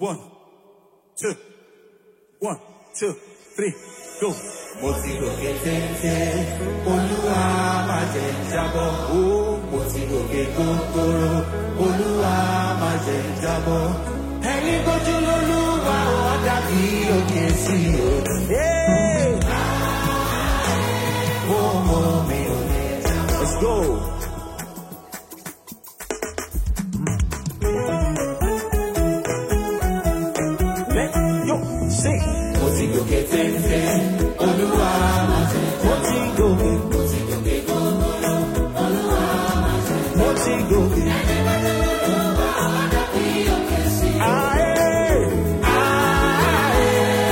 One, two, one, two, three, go. mo ti gòkè téńté olúwa má jẹ́ n jábọ́ ó mo ti gòkè gógóró olúwa má jẹ́ n jábọ́ ẹni gbójú lólúwa ó dàbí òkè sí o. Hey, ó mọ mi ò lè jábọ́. let's go. Let yo sing. mo ti gòkè téńté olúwa má jẹ́ n Mo ti gòkè, mo ti gòkè gógóró mo ti gòkè. Aye, aye,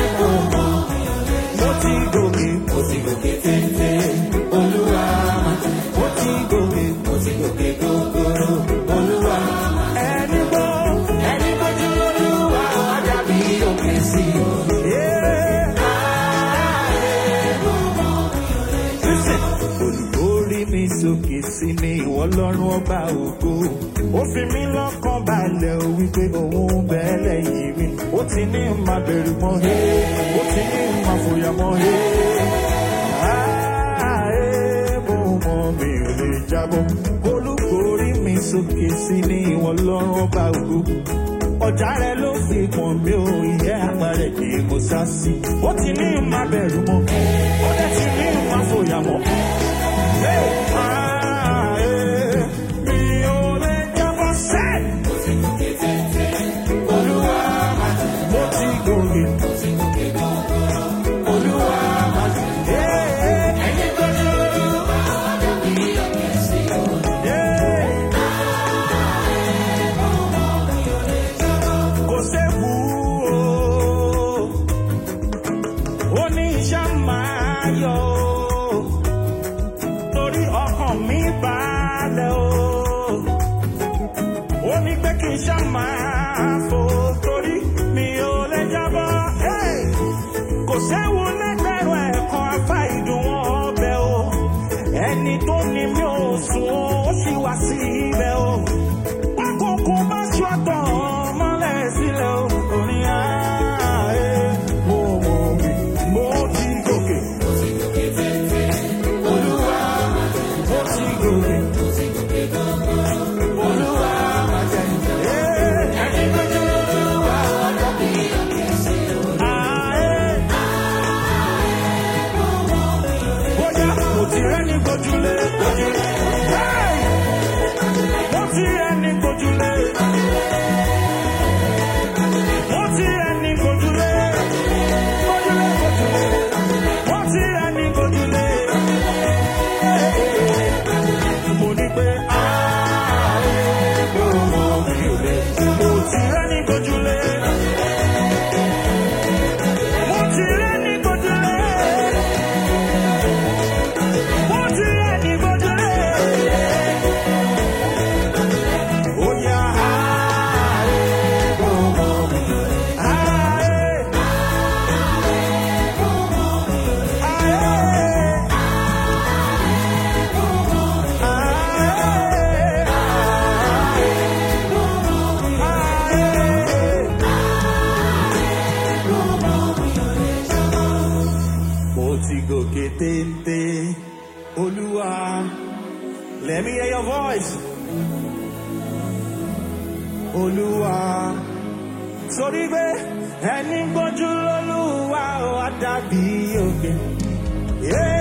mo ti gòkè, mo ti gòkè téńté olúwa má jẹ́ n mo ti gòkè. mo ti gòkè gógóró olúwa má Ẹni gbọ́, ẹni gbójú lólúwa ó dàbí òkè sí o. yeah. Listen. Olùkórí mi sókè sí mi ìwọ lọ́rùn ọba ògo. Ó fi mí lọ́kàn balẹ̀ o wípé òun ń bẹ lẹ́yìn mi. Ó ti ní má bẹ̀rù mọ́ he. Ó ti ní má fòyà mọ́ he. Ààyè mo mọ̀ mi ò lè jábọ́. Olùkórí mi sókè sí mi ìwọ lọ́rùn ọba ògo. Ọjà rẹ̀ ló fi pọ̀n mi ò ìyẹ́ àpárẹ̀ kì í mo sá sí. Ó ti ní má bẹ̀rù mọ́. Ó dẹ̀ ti ní má fòyà mọ́. Hey, ah, eh, mi ò lè jábọ́ sẹ́. Olúwa má jẹ́ Mo ti gòkè. Olúwa má jẹ́ Eh, eh, ẹni gbójú lólúwa ó dàbí òkè sí o. eh. Kò séwu o. Ó ní iṣẹ́ máa yọ o. Torí ọkàn mi balẹ̀ o. Ó ní pé kí n ṣá máa fò torí mi ò lè jábọ́. Hey! kò séwu lẹ́gbẹ̀rún ẹ̀kan afá ìdùnnú ọbẹ̀ o ẹni tó ní mi ò sùn o ó sì wá sí ibẹ̀ o pákókó bá ṣọ́tọ̀ mọ́lẹ̀ sílẹ̀ o orin ààyè mo mọ̀ mi mo ti gòkè Mo ti gòkè téńté Olúwa má jẹ́ mo ti gòkè. mo ti gòkè gógóró Olúwa má jẹ́ Eh, ẹni gbójú lólúwa ó dàbí òkè sí o. ààyè. Bóyá mo ti rẹ́ni gbójúlé gbójúlé. Hey! Mo ti rẹ́ni gbójúlé. Mo ti rẹ́ni gbójúlé. Gbójúlé gbójúlé. Mo ti rẹ́ni gbójúlé. Mo ní pé ààyè mo mọ̀ mi ò lè. Mo ti rẹ́ni gbójúlé. Mo ti rẹ́ni gbójúlé. Mo ti rẹ́ni gbójúlé. Ó yá ààyè mo mọ̀ mi ò lè. Ààyè. Ààyè. Mo ti gòkè téńté, Olúwa. Let me hear your voice. Olúwa. Sórí pé ẹni gbójú lólúwa ó á dàbí òkè. Yeah.